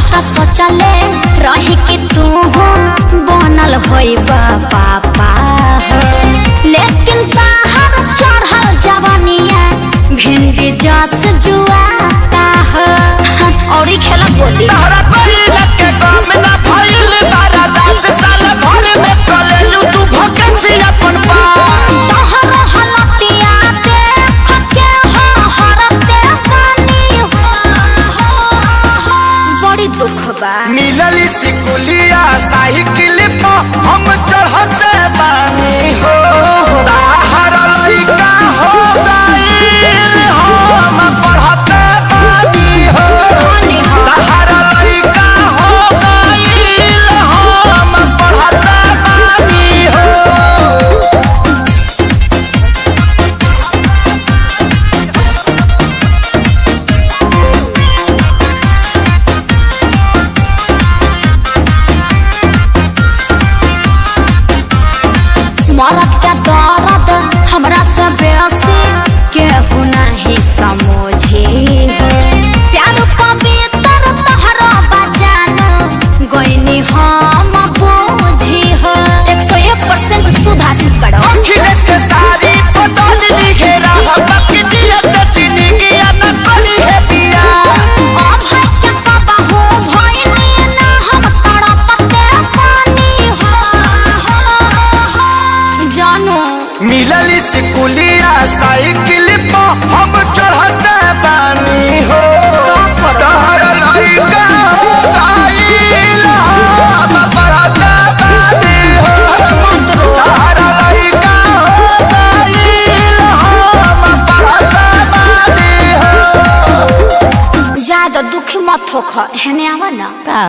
का सोचले रही कि तू बनल होई पापा हो लेकिन बाहर चढ़ल जवानिया भिंडी जस जुआता हो और खेला बोली तहरा कइला के काम ना भइल बारा दस साल भर में कलेलू तू भकेंसी अपन पा तोहर हलतिया देख के हो हरते पानी हो बड़ी दुख बा मिलली सिकुलिया साइकिल पर हम चढ़ते बानी हो ताहर लइका हो गइल हम पढ़ते बानी हो धनी हो ताहर लइका हो गइल हम पढ़ते बानी हो मरद के दर्द हमरा से बेसी केहू नहीं समझी हो प्यार पवित्र तहरा बचान गईनी हम बूझी हो एक सौ एक परसेंट सुधासित करो अखिलेश के सारी बदल लिखेरा बाकी जियत चीनी किया न करी है पिया अभय के कबहू भइनी ना हम तड़पते पानी हो जानू मिलली सिकुलिया साइकिल पर हम चढ़ते बानी हो तहर लइका हो गइल हम पढ़ते बानी हो तहर लइका हो गइल हम पढ़ते बानी हो ज्यादा दुखी मत होख हेने आवा ना